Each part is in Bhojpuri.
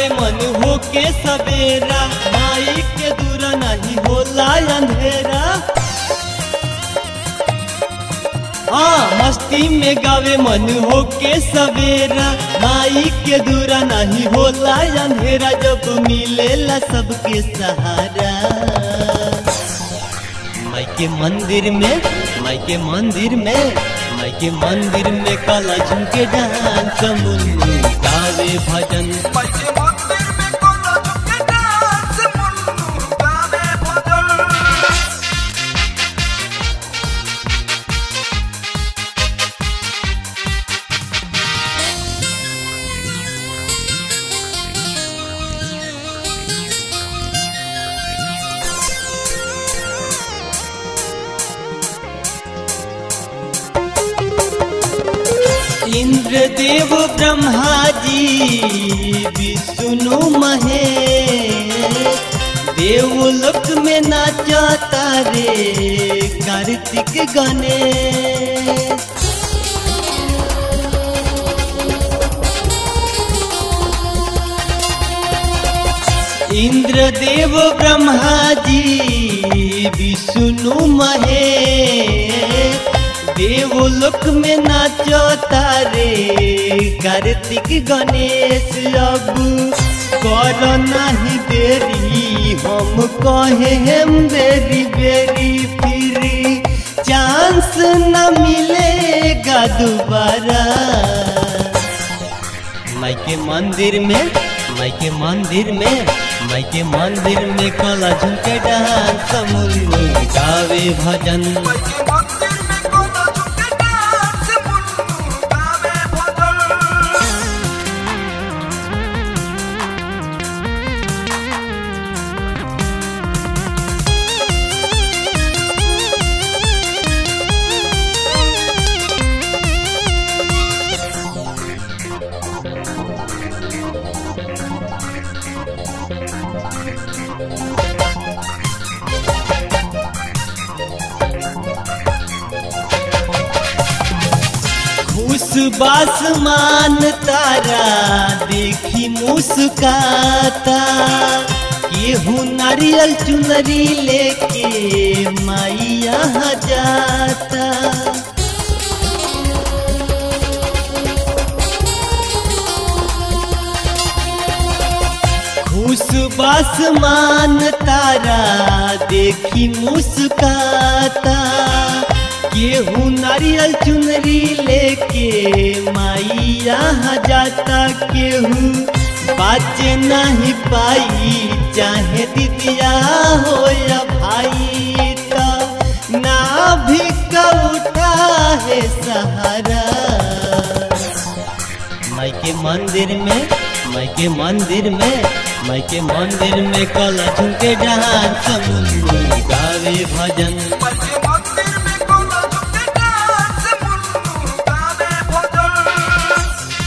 गावे मन हो के सवेरा माई के दूर नहीं होला अंधेरा हाँ मस्ती में गावे मन हो के सवेरा माई के दूरा नहीं होला अंधेरा जब मिलेला सबके सहारा माई के मंदिर में माई के मंदिर में माई के मंदिर में काला झुमके डांस मुन्नू गावे भजन पैसे मंदिर में कोला झुके डांस मुन्नू गावे भजन इंद्रदेव ब्रह्मा जी विष्णु महेश देवलोक में नाचता रे कार्तिक गणेश इंद्रदेव ब्रह्मा जी विष्णु महेश देवलोक में नाचो तारे कार्तिक गणेश अब कर नहीं देरी हम कहे हम बेरी बेरी फिर चांस न मिलेगा दोबारा माई के मंदिर में माई के मंदिर में माई के मंदिर में कला झुमके डांस मुन्नू गावे भजन पैसे मंदिर में कोला झुके डांस मुन्नू गावे भजन खुश बासमान तारा देखी मुस्काता केहू नारियल चुनरी लेके माई यहाँ जाता खुश बासमान तारा देखी मुस्काता केहू नारियल चुनरी लेके माई यहाँ जाता केहू बाजे नहीं पाई चाहे दीदिया हो या भाई तो ना भी उठा है सहारा माई के मंदिर में माई के मंदिर में माई के मंदिर में कला झुमके डांस मुन्नू गावे भजन पैसे मंदिर में कोला झुके डांस मुन्नू गावे भजन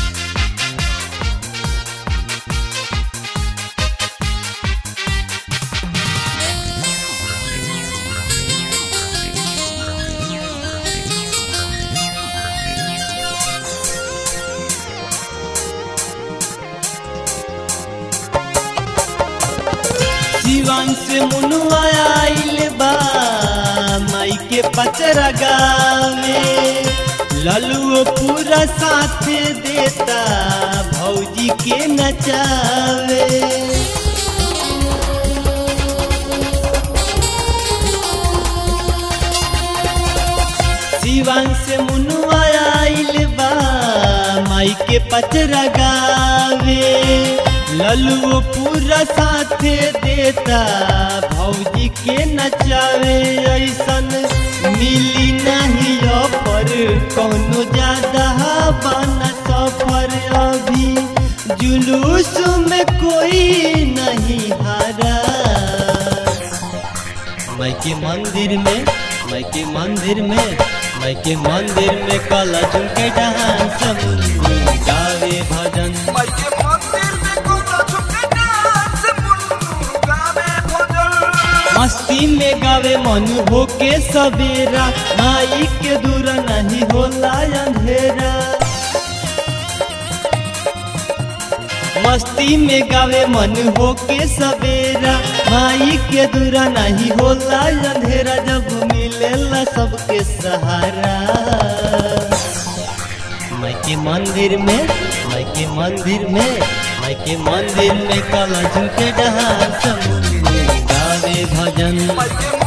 जीवन से मुनुआ आइल बा माई के पचरा गावे ललुओ पूरा साथ देता भौजी के नचावे जीवन से मुनुआ आइल बा माई के पचरा गावे ललुओ पूरा साथे देता भौजी के नचावे ऐसन मिली नहीं ऑफर कौनो ज्यादा बना सफर अभी जुलूस में कोई नहीं हारा माई के मंदिर में माई के मंदिर में माई के मंदिर में काला झुमके डांस मुन्नू गावे भजन पैसे मंदिर में कोला झुके डांस मुन्नू गावे भजन मस्ती में गावे मन हो के सवेरा माई के दूर नहीं होला अंधेरा मस्ती में गावे मन हो के सवेरा माई के दूरा नहीं होला अंधेरा जब मिलेला सबके सहारा माई के मंदिर में माई के मंदिर में माई के मंदिर में कल झुके डांस गावे भजन माई के